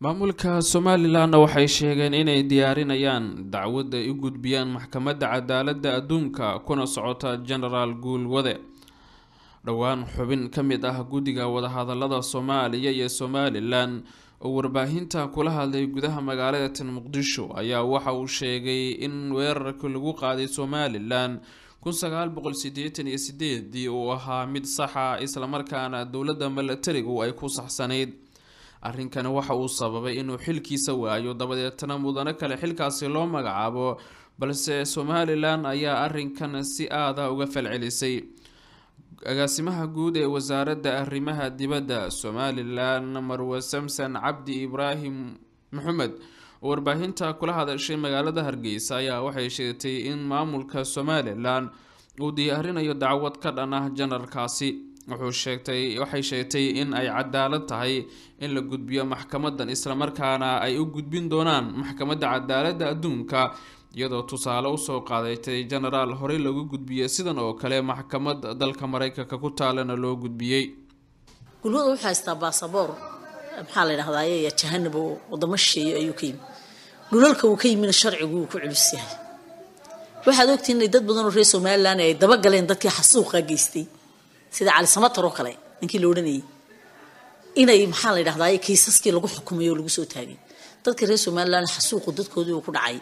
maamulka somalilanna waxay sheegeen inay diyaarinayaan dacwad ay u gudbiyaan maxkamadda cadaaladda adduunka kuna socota genaraal guulwade dhowaan xubin ka mid ah guddiga wadahadalada soomaaliya iyo somalilan oo warbaahinta kula hadlay gudaha magaalada tan muqdisho ayaa waxa uu sheegay in weerarkii lagu qaaday somalilan kun sagaal boqol sideetan iyo sideedii uu ahaa mid saxa islamarkaana dowladda milatarigu ay ku saxsanayd arrinkani waxa uu sababay inuu xilkiisa waayo dabadeetna mudano kale xilkaasi loo magacaabo balse somalilan ayaa arrinkan si aada uga falcelisay agaasimaha guud ee wasaaradda arrimaha dibadda somalilan marwe samson cabdi ibraahim maxamed oo warbaahinta kula hadashay magaalada hargeysa ayaa waxay sheegtay in maamulka somalilan uu diyaarinayo dacwad ka dhan ah janaralkaasi wuxuu sheegtay waxay sheegtay in ay cadaalad tahay in la gudbiyo maxkamadan islamarkaana ay u gudbin doonaan maxkamadda cadaaladda adduunka iyadoo tusaale usoo qaadatay genaraal horey lagu gudbiyey sidan oo kale maxkamad dalka mareykanka ku taalana loo gudbiyey gulwada wuxuu haystaa baasaboor maxaa la ydhahdaay jahanab oo wadamo shisheeye ayuu ka yimi dhulalka uu ka yimina sharcigu uu ku culus yahay waxaad ogtiin inay dad badanoo reer somalilan ay dabagaleen dadkii xasuuqa geystay sida cali samatar oo kale ninkii la odhanayay inay maxaa la ydhahdaay kiisaskii lagu xukumay oo lagu soo taagay dadka reer somalilan xasuuqu dadkoodii uu ku dhacay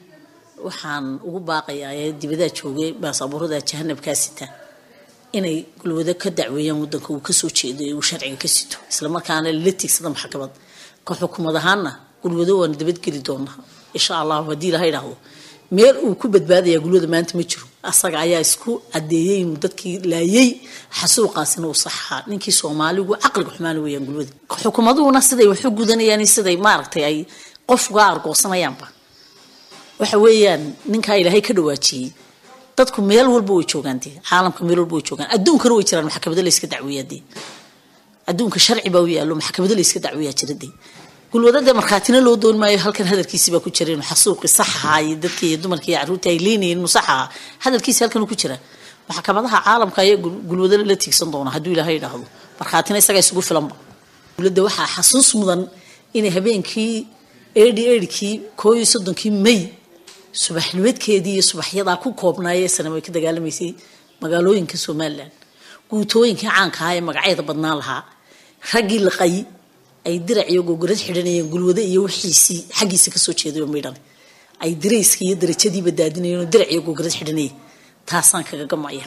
waxaan ugu baaqayaa ee dibadaa joogay baasaboorada jahanabkaa sita inay gulwado ka dacweeyaan wadanka uu kasoo jeedo ee uu sharciga ka sito islamarkaana la tiigsada maxkamad ka xukumad ahaana gulwado waana dabadgeli doonaa insha allahu haddii ilaha idhaahdo meel uu ku badbaadaya gulwada maanta ma jiro asaga ayaa isku cadeeyey inuu dadkii laayay xasuuqaasina uu saxaa ninkii soomaaligu caqliga xumaana weyaan gulwada xukumaduhuna siday waxu gudanayaan siday maaragtay ay qof uga argoosanayaanba waxa weeyaan ninkaa ilaahay ka dhawaajiyey dadku meel walba way joogaan dee caalamka meel walba way joogaan adduunkana way jiraan maxkamado layska dacweeyaa dee adduunka sharci baa u yaallo maxkamado layska dacweeyaa jira dee gulwadade markhaatina loo doon maayo halkan hadalkiisi baa ku jira inuu xasuuqi sax ahaa iyo dadkii iyo dumarkii iyo carruurtii ay leynayeen inuu sax ahaa hadalkiisi halkan ku jira maxkamadaha caalamka ayaa gulwado la tiigsan doona hadduu ilaahay idhaahdo markhaatina isagaa isugu filanba dowladda waxaa xasuus mudan inay habeenkii eedhi eedhkii koo iyo soddonkii may subaxnimadkeedii iyo subaxyadaa ku koobnaayee sanam ay ka dagaalamaysay magaalooyinka somalilan guutooyinkii caanka ahaa ee magacyada badnaan lahaa raggii laqay ay dirac iyo gogorad xidhanayeen gulwado iyo wixiisii xaggiisa kasoo jeedayo midhan ay dirayska iyo darajadiiba daadinayeen dirac iyo gogorad xidhanayeen taasaan kaga gamaya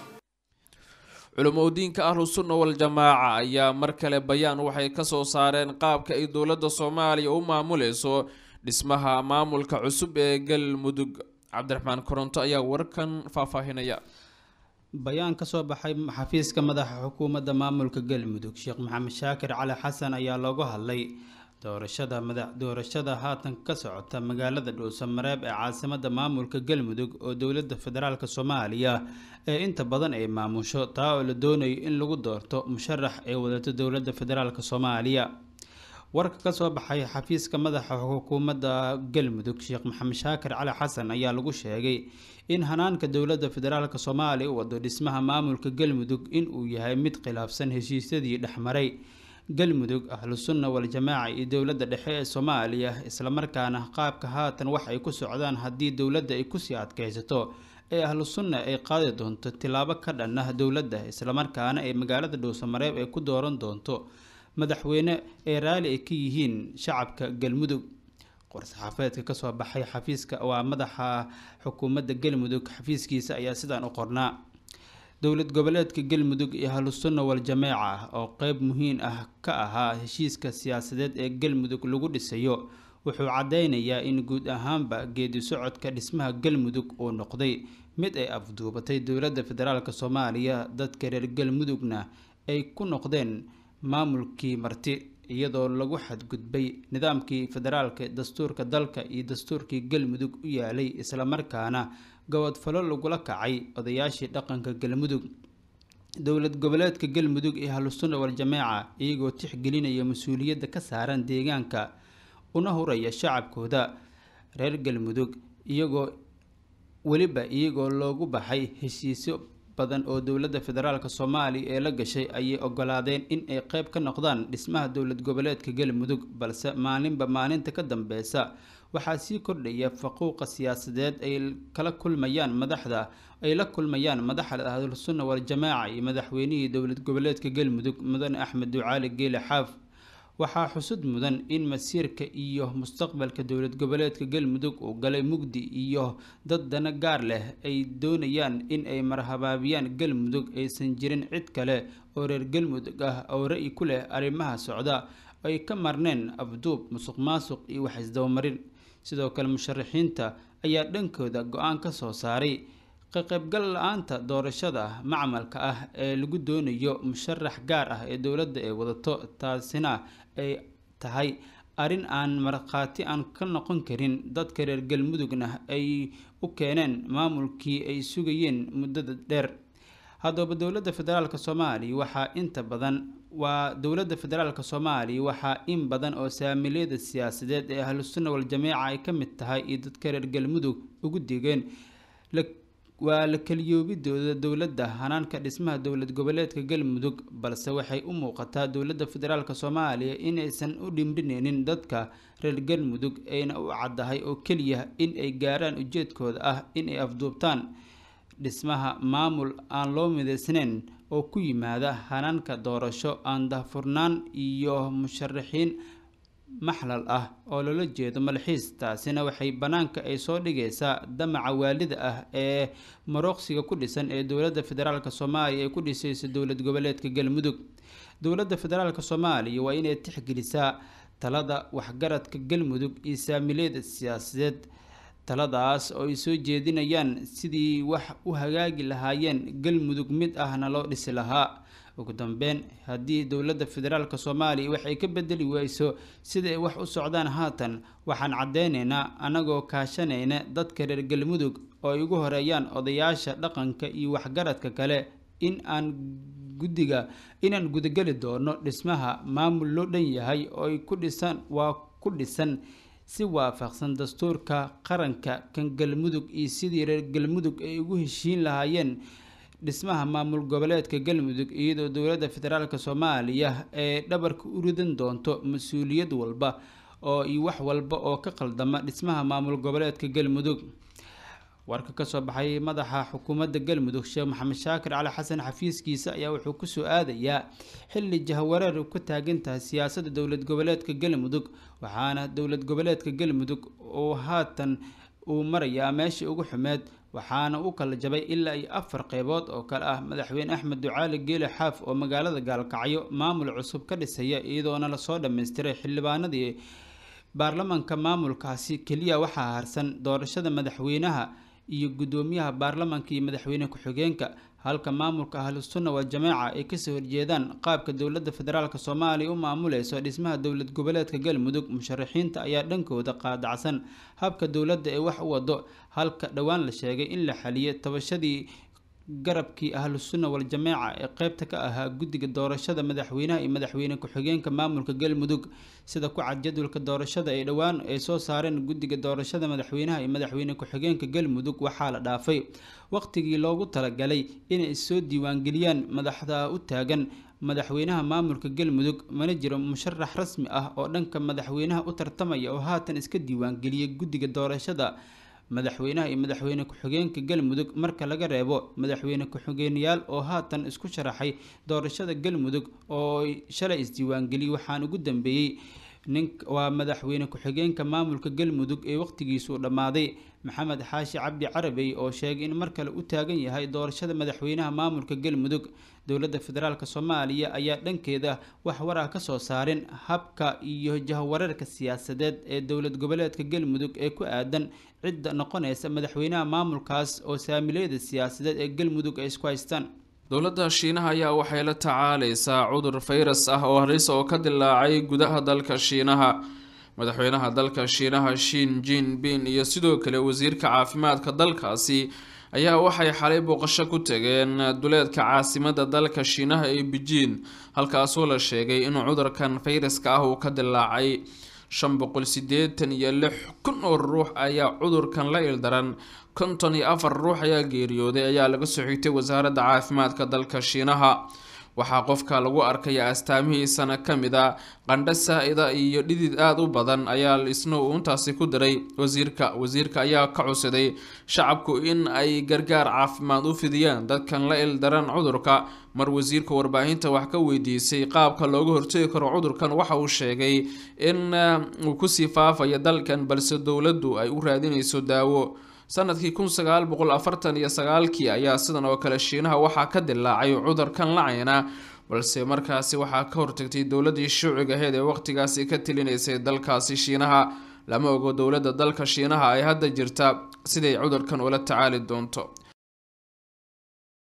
culumodiinka ahlu sunna wal-jamaaca ayaa mar kale bayaan waxay kasoo saareen qaabka ay dowladda soomaaliya u maamuleyso dhismaha maamulka cusub ee galmudug cabdiraxmaan koronto ayaa warkan faahfaahinaya bayaan ka soo baxay xafiiska madaxa xukuumadda maamulka galmudug sheekh maxamed shaakir cali xasan ayaa loogu hadlay doorashada madax doorashada haatan ka socota magaalada dhuusamareeb ee caasimada maamulka galmudug oo dowladda federaalk soomaaliya ee inta badan ay maamusho taa oo la doonayo in lagu doorto musharax ee wadato dowladda federaalk soomaaliya warka kasoo baxay xafiiska madaxa xukuumadda galmudug sheekh maxamed shaakir cali xasan ayaa lagu sheegay in hanaanka dowladda federaalk soomaaliya u wado dhismaha maamulka galmudug inuu yahay mid khilaafsan heshiisyadii dhexmaray galmudug ahlu sunna wal-jamaaca iyo dowladda dhexe ee soomaaliya islamarkaana qaabka haatan wax ay ku socdaan haddii dowladda ay kusii adkeysato ee ahlu sunna ay qaadi doonto tilaabo ka dhan ah dowladda islamarkaana ay magaalada dhuusamareeb ay ku dooran doonto madaxweyne ee raali ay ka yihiin shacabka galmudug war-saxaafeedka kasoo baxay xafiiska waa madaxa xukuumadda galmudug xafiiskiisa ayaa sidaan u qornaa dowlad goboleedka galmudug iyo ahlusunna wal-jamaaca oo qeyb muhiim ah ka ahaa heshiiska siyaasadeed ee galmudug lagu dhisayo wuxuu cadeynayaa in guud ahaanba geedi socodka dhismaha galmudug uu noqday mid ay afduubatay dowladda federaalk soomaaliya dadka reer galmudugna ay ku noqdeen maamulkii marti iyadoo lagu xadgudbay nidaamkii federaalka dastuurka dalka iyo dastuurkii galmudug u yaalay islamarkaana gobodfalo lagula kacay odayaashii dhaqanka galmudug dowlad goboleedka galmudug iyo ahlusunna wal-jamaaca iyagoo tixgelinaya mas-uuliyadda ka saaran deegaanka una huraya shacabkooda reer galmudug iyagoo weliba iyagoo loogu baxay heshiisyo badan oo dowladda federaalk soomaaliya ee la gashay ayay ogolaadeen in ay qeyb ka noqdaan dhismaha dowlad goboleedka galmudug balse maalinba maalinta ka dambeysa waxaa sii kordhaya faquuqa siyaasadeed ay kala kulmayaan madaxda ay la kulmayaan madaxda ahlusunna waljamaaca iyo madaxweynihii dowlad goboleedka galmudug mudane axmed ducaali geele xaaf waxaa xusud mudan in masiirka iyo mustaqbalka dowlad goboleedka galmudug uu galay mugdi iyo dad dana gaar leh ay doonayaan in ay marhabaabiyaan galmudug aysan jirin cid kale oo reer galmudug ah oo ra-yi ku leh arrimaha socda ay ka marneen afduub musuq maasuq iyo wax isdabamarin sidoo kale musharaxiinta ayaa dhankooda go-aan ka soo saaray ka qaybgal la-aanta doorashada macmalka ah ee lagu doonayo musharax gaar ah ee dowladda ay wadato taasina ay tahay arrin aan markhaati aan ka noqon karin dadka reer galmudugna ay u keeneen maamulkii ay sugayeen muddada dheer haddaba dowladda federaalk soomaaliya waxaa inta badan waa dowladda federaalk soomaaliya waxaa in badan oo saamiliyada siyaasadeed ee ahlusunna waljamaaca ay ka mid tahay iyo dadka reer galmudug ugu digeen waa la keliyoobidooda dowladda hanaanka dhismaha dowlad goboleedka galmudug balse waxay u muuqataa dowladda federaalk soomaaliya inaysan u dhimdhineynin dadka reer galmudug ayna u caddahay oo keliya in ay gaaraan ujeedkooda ah in ay afduubtaan dhismaha maamul aan loo midaysnayn oo ku yimaada hanaanka doorasho aan dahfurnaan iyo musharaxiin maxlal ah oo loola jeedo malxiis taasina waxay bannaanka ay soo dhigaysaa damaca waalida ah ee marooqsiga ku dhisan ee dowladda federaalk soomaaliya ay ku dhisayso dowlad goboleedka galmudug dowladda federaalk soomaaliya waa inay tixgelisaa talada waxgaradka galmudug iyo saamiliyada siyaasadeed taladaas oo ay soo jeedinayaan sidii wax u hagaagi lahaayeen galmudug mid ahna loo dhisi lahaa ugu dambeyn haddii dowladda federaalk soomaaliya waxay ka bedeli weyso sida ay wax u socdaan haatan waxaan caddeyneynaa anagoo kaashanayna dadka reer galmudug oo ay ugu horeeyaan odayaasha dhaqanka iyo waxgaradka kale in aan guddiga inaan gudageli doono dhismaha maamul loo dhan yahay oo ay ku dhisan waa ku dhisan si waafaqsan dastuurka qaranka kan galmudug iyo sidii reer galmudug ay ugu heshiin lahaayeen dhismaha maamul goboleedka galmudug iyadoo dowladda federaalk soomaaliya ee dhabarka u ridan doonto mas-uuliyad walba oo iyo wax walba oo ka qaldama dhismaha maamul goboleedka galmudug warka kasoo baxay madaxa xukuumadda galmudug sheekh maxamed shaakir cali xasan xafiiskiisa ayaa wuxuu kusoo aadayaa xilli jahwareer ka taagan tahay siyaasadda dowlad goboleedka galmudug waxaana dowlad goboleedka galmudug uu haatan uu marayaa meeshii ugu xumeed waxaana u kala jabay ilaa iyo afar qeybood oo kale ah madaxweyne axmed ducaali geele xaaf oo magaalada gaalkacyo maamul cusub ka dhisaya iyadoona lasoo dhammaystiray xildhibaanadii baarlamanka maamulkaasi keliya waxaa harsan doorashada madaxweynaha iyo guddoomiyaha baarlamanka iyo madaxweyne ku-xigeenka halka maamulka ahlusunna waljamaaca ay kasoo horjeedaan qaabka dowladda federaalk soomaaliya u maamuleyso dhismaha dowlad goboleedka galmudug musharaxiinta ayaa dhankooda qaadacsan habka dowladda ee wax u wado halka dhowaan la sheegay in la xaliyay tabashadii garabkii ahlusunna waljamaaca ee qeybta ka ahaa guddiga doorashada madaxweynaha iyo madaxweyne ku-xigeenka maamulka galmudug sida ku cad jadwalka doorashada ay dhowaan ay soo saareen guddiga doorashada madaxweynaha iyo madaxweyne ku-xigeenka galmudug waxaa la dhaafay waqtigii loogu talagalay inay soo diiwaangeliyaan madaxda u taagan madaxweynaha maamulka galmudug mana jiro musharax rasmi ah oo dhanka madaxweynaha u tartamaya oo haatan iska diiwaangeliyay guddiga doorashada madaxweynaha iyo madaxweyne ku-xigeenka galmudug marka laga reebo madaxweyne ku-xigeenyaal oo haatan isku sharaxay doorashada galmudug oo shalay isdiiwaangeliyay waxaan ugu dambeeyey nin waa madaxweyne ku-xigeenka maamulka galmudug ee waqtigiisuu dhammaaday maxamed xaashi cabdi carabey oo sheegay in mar kale u taagan yahay doorashada madaxweynaha maamulka galmudug dowladda federaalk soomaaliya ayaa dhankeeda wax waraa ka soo saarin habka iyo jahwareerka siyaasadeed ee dowlad goboleedka galmudug ee ku aadan cidda noqonaysa madaxweynaha maamulkaas oo saamileyada siyaasadeed ee galmudug ay isku haystaan dowladda shiinaha ayaa waxay la tacaaleysaa cudur fayras ah oo halis oo ka dilaacay gudaha dalka shiinaha madaxweynaha dalka shiinaha shin jin bin iyo sidoo kale wasiirka caafimaadka dalkaasi ayaa waxay xalay booqasho ku tageen duleedka caasimada dalka shiinaha ee bejiin halkaasoo la sheegay in cudurkan fayraska ah uu ka dilaacay shan boqol sideetan iyo lix kun oo ruux ayaa cudurkan la ildaran konton iyo afar ruux ayaa geeriyooday ayaa laga soo xigtay wasaaradda caafimaadka dalka shiinaha waxaa qofka lagu arkaya astaamihiisana ka mid a qandho saa-ida iyo dhidid aada u badan ayaa isna uu intaasi ku diray wasiirka wasiirka ayaa ka cusiday shacabku in ay gargaar caafimaad u fidiyaan dadkan la ildaran cudurka mar wasiirka warbaahinta wax ka weydiisay qaabka looga hortegi karo cudurkan waxa uu sheegay in uu kusii faafayo dalkan balse dowladdu ay u raadinayso daawo sanadkii kun sagaal boqol afartan iyo sagaalkii ayaa sidan oo kale shiinaha waxaa ka dilaacay cudurkan lacayna balse markaasi waxaa ka hortagtay dowladii shuuciga aheyd ee waqtigaasi ka tilinaysay dalkaasi shiinaha lama ogo dowladda dalka shiinaha ay hadda jirta siday cudurkan ula tacaali doonto